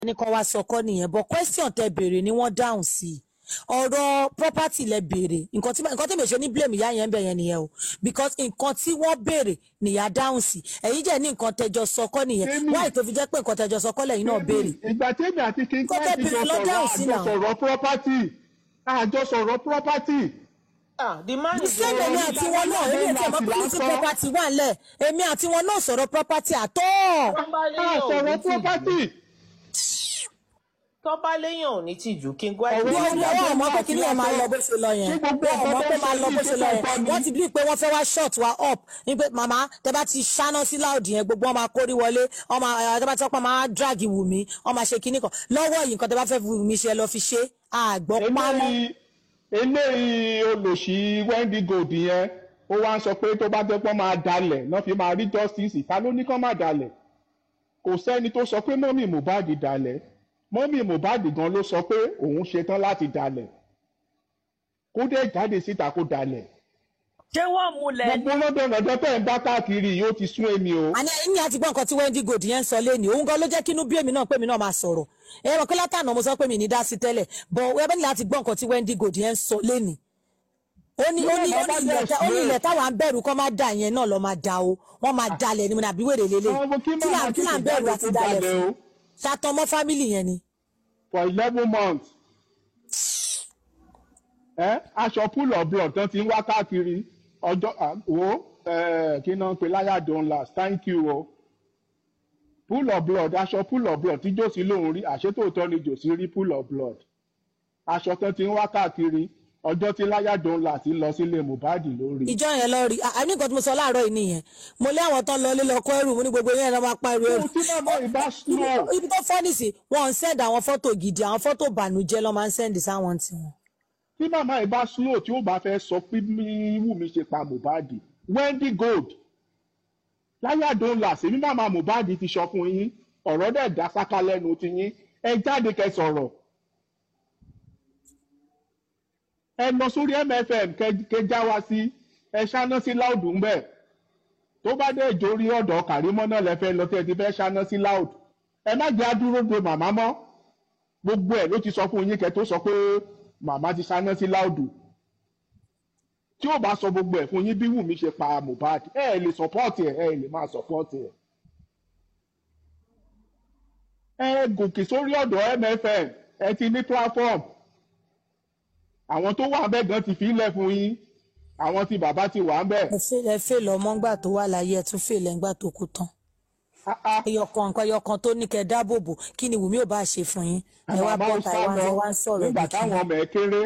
ní kán wá sọkọ́ nìyẹn but question tẹ béèrè ni wọ́n dáhùn sí i ọ̀rọ̀ property lẹ béèrè nǹkan tí nǹkan tí mi ṣe ní blame ìyá yẹn ń bẹ̀ yẹn nìyẹn o because nǹkan tí wọ́n béèrè nìyá dáhùn sí ẹ̀yin jẹ́ ní nǹkan tẹjọ sọkọ́ nìyẹn Èmi- wáyé tó fi jẹ́ pé nǹkan tẹjọ sọkọ́ lẹ́yìn náà béèrè ìgbà tèmi àti king Nǹkan tẹ́ Christ béèrè jọ lọ sọ̀rọ̀ dáhùn sí àjọ náà. sọ̀rọ̀ property àjọ sọ̀rọ̀ property ah the man is sẹ́mi èmi àti wọn náà èmi àti ẹ̀mọ́ pọ́lísì property wà ńlẹ̀ èmi àti wọn náà sọ̀rọ̀ property àtọ́ tọ́ba a léyàn ò sọ̀rọ̀ ní property tìjú tọ́ba léyàn ò ní tìjú king white Ọ̀rọ̀ bí ló wọ́n ń Ọ̀rọ̀ wọ́n mọ̀ pé kí ni ẹ̀ máa lọ bó ṣe lọ yẹn Ṣé gbogbo wọ́n mọ̀ nǹkan pé tó máa ṣe lọ bó yìí ṣe ṣé lọ kò yẹn tọ́ ni? wọ́n ti bí pé wọ́n fẹ́ wá short wa up ní pé màmá tẹ bá ti ṣáná sí láòdì yẹn gbogbo wọn máa kórí wọlé wọn máa ẹ tẹ bá ti pọ́n máa drag wù mí wọn máa ṣe kinní kan lọ́wọ́ yìí nǹkan tẹ bá fẹ́ wù mí ṣe ẹ lọ fi ṣe àgbọ̀ pamọ́ eléyìí eléyìí olòṣì Wendy Gold yẹn ó wá ń sọ pé tó bá jẹ́ pé wọ́n máa dalẹ̀ náà fi máa rí justice ta ló ní kán máa dalẹ̀ kò sẹ́ni tó sọ pé mọ́mì Mohbad dalẹ̀ mọ́mì Mohbad gan ló sọ pé òun ṣetán láti dalẹ̀ kó dé jáde síta kó dalẹ̀ ṣé wọ́n múlẹ̀ gbogbo lọ́dọ̀ lọ́dọ̀ tẹ̀ ń bá káàkiri yìí ó ti sún èmi o àní ẹ̀yìn àti gbọ́ nǹkan tí Wendy Gold yẹn ń sọ lé ní òun gan ló jẹ́ kínú bí èmi náà pé èmi náà máa sọ̀rọ̀ ẹ rọ pé látànà mo sọ pé mi ní dá sí tẹ́lẹ̀ bọ̀ ẹ bẹ́ẹ̀ ni láti gbọ́ nǹkan tí Wendy Gold yẹn ń sọ lé ní. ó ní ó ní ó ní ilẹ̀ tá- ó ní ilẹ̀ táwa ń bẹ̀rù kọ́ máa dà yẹn náà lọ máa da o wọ́n máa dalẹ̀ ni mo ní àbí wèrè lélẹ̀ Àwọn ọmọ kí kí là màmá kí là ń tètè bẹ̀rù jáde àti kó dalẹ̀ dalẹ̀ fún o. ṣàtọ̀ mọ́ fámìlì yẹn ni. for eleven months ẹ aṣọ pool of blood tán ti ń wá káàkiri ọjọ́ à, wo ẹ, kí náà ń pe láyà don last thank you o pool of blood aṣọ pool of blood tí jòsí lòun rí àṣetòótọ́ ni jòsí rí pool of blood aṣọ tán ti ń wá káàkiri ọjọ́ tí láyà don last lọ sílé Mohbad lórí ìjọ yẹn lọ rí àní nǹkan tí mo sọ láàárọ̀ yìí nìyẹn mo lé àwọn tán lọ ilé lọ kó ẹrù mo ní gbogbo yẹn lọ máa pa ẹrù ẹrù tí màmá ìbá slow ibi tó fọ́ nìsí wọn ń send àwọn fọ́tò gidi àwọn fọ́tò bànújẹ́ lọ́ máa ń send sáwọn tiwọn. tí màmá ìbá slow tí ó bá fẹ́ sọ pé Wùmí ṣe pa Mohbad Wendy Gold láyà don last èmi màmá Mohbad ti sọ fún yín ọ̀rọ̀ dẹ̀ dá sáká lẹ́nu ti yín ẹ jáde kẹ́ sọ̀rọ̀ ẹ lọ sórí MFM kẹ́- kẹ́ já wa sí ẹ ṣáná sí láòdù ń bẹ̀ tó bá dé ìjórí ọ̀dọ̀ Kàrímọ́ náà lẹ́fẹ́ lọ tẹ́ ẹ ti fẹ́ ṣáná sí láòdù ẹ má jẹ́ àdúró de màmá mọ́ gbogbo ẹ̀ ló ti sọ fún yín kẹ́ tó sọ pé màmá ti ṣáná sí láòdù tí ó bá sọ gbogbo ẹ̀ fún yín bí Wùmí ṣe pa Mohbad ẹ ẹ lè sọpọ́ọ̀tì ẹ ẹ lè máa sọpọ́ọ̀tì ẹ. ẹ gòkè sórí ọ̀dọ̀ MFM ẹ ti ní platform àwọn tó wà bẹ́ẹ̀ gan ti fi ilẹ̀ fún yín àwọn tí bàbá ti wà bẹ́ẹ̀. ẹ fẹ́ ẹ fẹ́ lọ mọ́ ńgbà tó wà láyé ẹ tún fẹ́ lẹ́ ńgbà tó kú tán. Ah, ah. ẹyọkan nǹkan ẹyọkan tó ní kẹ́ dáàbò bò kí ni Wùmí ò bá ṣe fún yín ẹ wá Bàbá bọ́ ń ta sá ẹ wá lọ ẹ wá ń sọ̀rọ̀ nígbà ibi kí táwọn ọmọ ẹ kéré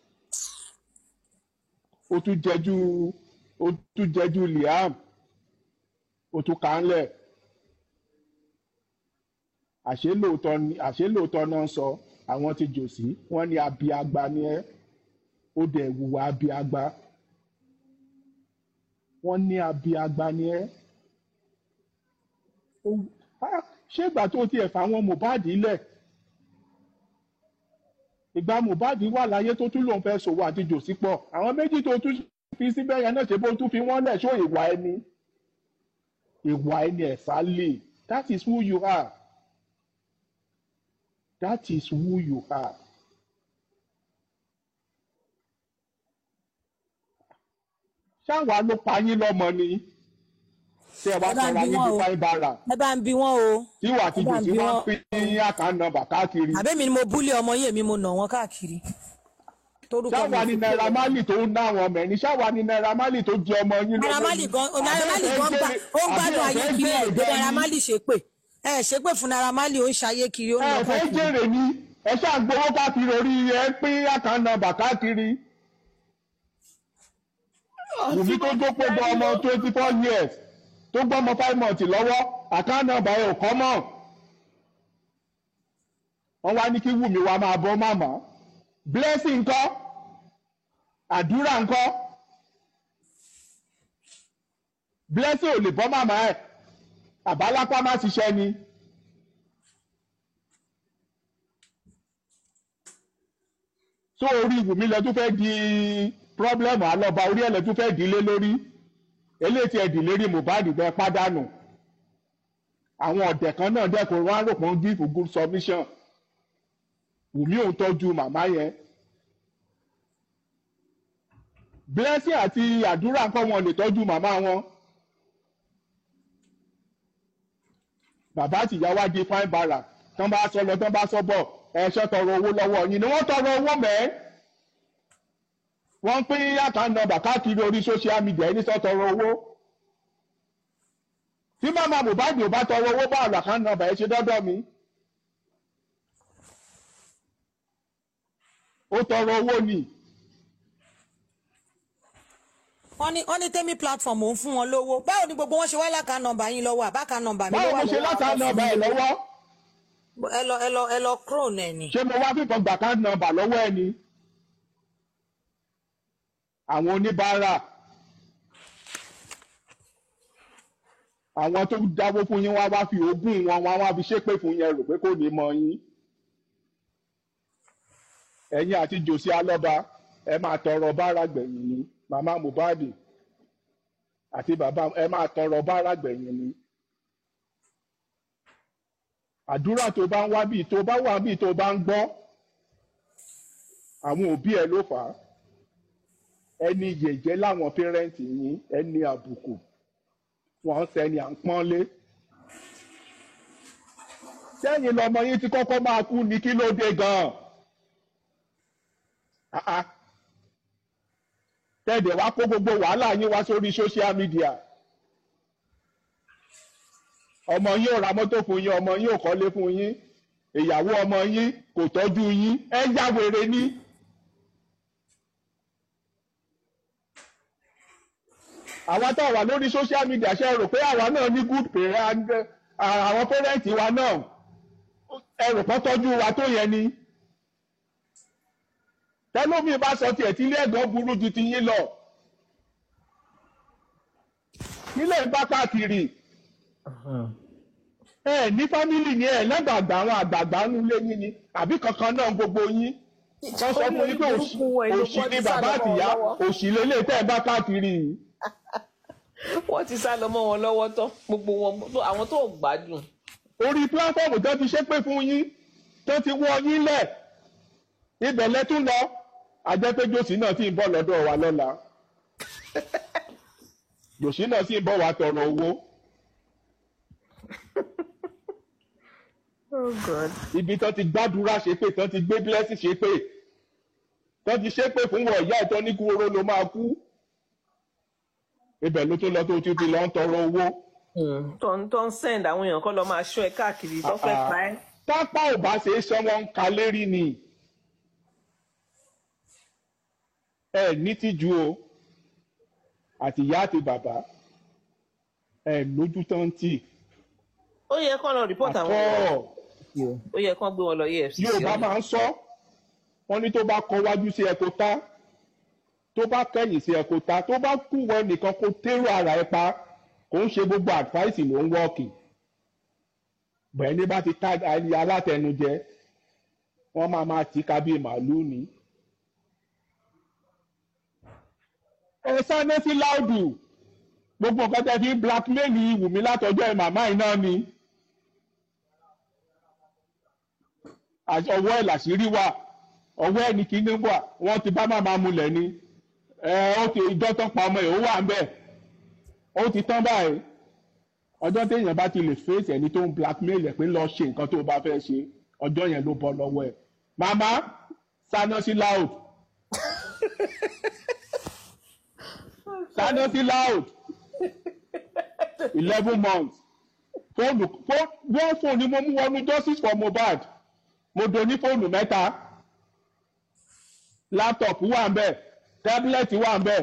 ó tún jẹjú ó tún jẹjú Liam ó tún kà á ńlẹ̀ àṣé lóòótọ́ ni àṣé lóòótọ́ náà ń sọ àwọn ti jòsí wọ́n ní abiagba ni ẹ́ ó dẹ̀ wùwà abiagba wọ́n ní abiagba ni ẹ́ Ó- Ah, ṣé ìgbà tó tiẹ̀ fà àwọn Mohbad lẹ̀ ìgbà Mohbad wà láyé tó tún lòun fẹ́ sòwò àti jòsí pọ̀ àwọn méjì tó tún fi síbẹ̀ yẹn náà ṣe bó tún fi wọ́n lẹ̀ ṣó ìwà ẹni ìwà ẹni ẹ̀sálè that is who you are that is who you are. ṣáwa ló pa yín lọ́mọ ni tí ẹ wá Ẹ bá ń sọra bi yín wọ́n bí o. fáin bára ẹ bá ń bi wọ́n o tí wà tí ẹ bá ń jòsí bi máa ń wọ́n. pín àkáǹtì nọ́mbà káàkiri. àbẹ́mi ni mo búlé ọmọ yìí èmi mo nà wọ́n káàkiri. torúkọ mi ṣáwa ò ni fi Naira pé- Marley tó ń ná àwọn ọmọ ẹ̀ ní ṣáwa ni Naira Marley tó jẹ ọmọ yín Naira Marley gan Naira Marley gan gba ó ń gbádùn ayé kiri ẹ̀ gbé Naira Marley ṣépè ẹ ṣépè fún Naira Marley ó ń ṣayé kiri ó ń ẹ lọ fẹ́ káàkiri. jèrè ni ẹ ṣáà gbowó káàkiri orí ẹ pín àkáǹtì nọ́mbà káàkiri Wùmí tó jókòó gbọ́ ọmọ twenty four years tó gbọ́ ọmọ five months lọ́wọ́ àkáǹtì nọ́mbà ẹ̀ ò kọ́ mọ̀ wọ́n wá ní kí Wùmí wa máa bọ́ màmá blessing ńkọ́ àdúrà ńkọ́ blessing ò lè bọ́ màmá ẹ̀ àbálápá má ṣiṣẹ́ ni. so orí Wùmí lẹ tún fẹ́ di problem àlọ́ba orí ẹ̀ lẹ tún fẹ́ dílé lórí eléyìí tí ẹ dì lérí Mohbad bẹ́ẹ̀ pàdánù àwọn ọ̀dẹ̀ kan náà dẹ́kun wọn á rò pé wọ́n give good submission wùmí òun tọ́jú màmá yẹn blessing àti àdúrà kọ́ wọn lè tọ́jú màmá wọn bàbá àtìyá wá di fine bara tán bá sọ lọ tán bá sọ bọ̀ ẹ̀ṣọ́ tọrọ owó lọ́wọ́ yín ni wọ́n tọrọ owó mẹ́ẹ́ wọ́n ń pín account number káàkiri orí social media ẹni sọ tọrọ owó tí màmá Mohbad ò bá tọrọ owó bá àlọ́ account number ẹ ṣe dọ́dọ̀ mi ó tọrọ owó ni wọ́n ní wọ́n ní tẹ́mí platform òun fún wọn lówó báwo ni gbogbo wọn ṣe wá láka nọ́mbà yín lọ́wọ́ àbáka nọ́mbà mi ló báwo wà mo ṣe lọ́wọ́ láta àwọn nọ́mbà ẹ fún mi lọ́wọ́ ẹ lọ ẹ lọ ẹ lọ crone ẹ ni. ṣé mo wá fífọn gbà account number lọ́wọ́ ẹ ni àwọn oníbàárà àwọn tó dáwó fún yín wá wá fi ogún wọn wá wá fi ṣépè fún yẹn rò pé kò ní mọ yín ẹ̀yin àti jòsí alọ́ba ẹ máa tọrọ bára gbẹ̀yìn ni màmá Mohbad àti bàbá ẹ máa tọrọ bára gbẹ̀yìn ni àdúrà tó bá ń wá bíi tó bá wà bíi tó bá ń gbọ́ àwọn òbí ẹ ló fà á ẹni yẹ̀yẹ́ láwọn pẹ́rẹ́ǹtì yín ẹni àbùkù wọ́n ń sẹ́ni à ń pọ́nlé sẹ́yìn lọmọ yín ti kọ́kọ́ máa kú ní kí ló dé gan-an Ah, ah. tẹ́ẹ̀dẹ̀ wá kó gbogbo wàhálà yín wá sórí social media ọmọ yín ò ra mọ́tò fún yín ọmọ yín ò kọ́lé fún yín ìyàwó ọmọ yín kò tọ́jú yín ẹ yá wèrè ní. àwa tá a wà lórí social media ṣe rò pé àwa náà ní good parent àwọn parent wa náà ẹ rò pé tọ́jú wa tó yẹn ni tẹlómi bá sọ tiẹ̀ tí ilé ẹ̀gán burú ju ti yín lọ nílẹ̀ ń bá káàkiri ẹ ní fámìlì ni ẹ lẹ́gbàgbà àwọn àgbààgbà ń lé yín ni àbí kankan náà gbogbo yín wọ́n sọ fún yín pé òṣì òṣì ni bàbá àtìyá òṣì lélẹ̀ tẹ́ ẹ bá káàkiri yìí. wọ́n ti sá lọ mọ́ wọn lọ́wọ́ tán gbogbo wọn àwọn tó gbádùn. orí pílátọ́ọ̀mù tó ti ṣépè fún yín tó ti wọ́ yín lẹ̀ ibẹ̀ lẹ́tún lọ ajẹ́pẹ́ jòsí náà sì ń bọ̀ lọ́dọ̀ wa lọ́la jòsí náà sì ń bọ̀ wá tọrọ owó oh god. ibi tó ti gbàdúrà ṣépè tó ti gbé blessing ṣépè tó ti ṣépè fún wọ ìyá ìtọ́ ní kú oró ló máa kú ibẹ̀ ló tó lọ tó ti fi lọ ń tọrọ owó tó ń tó ń send àwọn èèyàn kọ́ lọ máa ṣọ́ ẹ káàkiri tó fẹ́ pa ẹ́. pápá ò bá ṣe é sọ wọn ń ka lérí ni ẹ ní tìjú o àti ìyá àti bàbá ẹ lójú tán tì ó yẹ kán lọ report àwọn èèyàn àtọ ó yẹ kán gbé wọn lọ EFCC. Yorùbá máa ń sọ wọn ní tó bá kọ wájú sí ẹ kó tá tó bá kẹ̀yìn sí ẹ kó tá tó bá kú wọ nìkan kó tẹrù ara ẹ pa kò ń ṣe gbogbo advice ló ń wọ́ọ̀kì bẹ́ẹ̀ ní bá ti ká ayé alátẹnujẹ wọ́n máa máa tì ká bíi màálùú ni. ẹ sáré sí láùdù gbogbo nǹkan tẹ́ fi ń blackmail Wùmí látọjọ́ ẹ màmá yìí náà ni. Àṣ- ọwọ́ ẹ̀ làṣírí wà ọwọ́ ẹ̀ ní kíní wà wọ́n ti bá màmá mulẹ̀ ni ẹ ó ti ìjọ tán pa ọmọ ẹ̀ ó wà ń bẹ̀ ó ti tán báyìí ọjọ́ téèyàn bá ti lè fèsì ẹni tó ń blackmail ẹ̀ pé lọ ṣe nǹkan tó bá fẹ́ ṣe ọjọ́ yẹn ló bọ́ lọ́wọ́ ẹ̀ màmá sáná sí loud sáná sí loud eleven months fóònù fó- wọ́n fóònù ni mo mú wọnú justice for Mohbad mo do ní fóònù mẹ́ta láptọ̀pù wà ń bẹ̀ tábìlẹ̀tì wà ń bẹ̀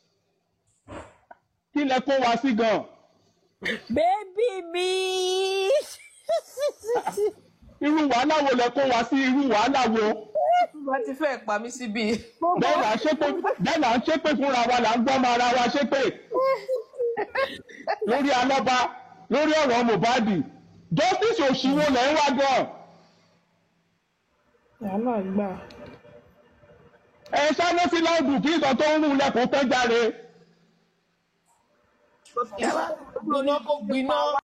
kí lẹ kó wa sí gan bébí mi. irú wàhálà wo lẹ kó wa sí irú wàhálà wo wọ́n ti fẹ́ pa mí síbí. bẹ́ẹ̀ là ń ṣépè bẹ́ẹ̀ là ń ṣépè fúnra wa là ń gbọ́mọ ara wa ṣépè lórí alọ́ba lórí ọ̀rọ̀ Mohbad justice òṣìwò lẹ́ ń wá gan wàhálà gbà. ẹ sáná sí láùdù kí nǹkan tó ń rún lẹ́kùn tán járe gbiná kó gbiná.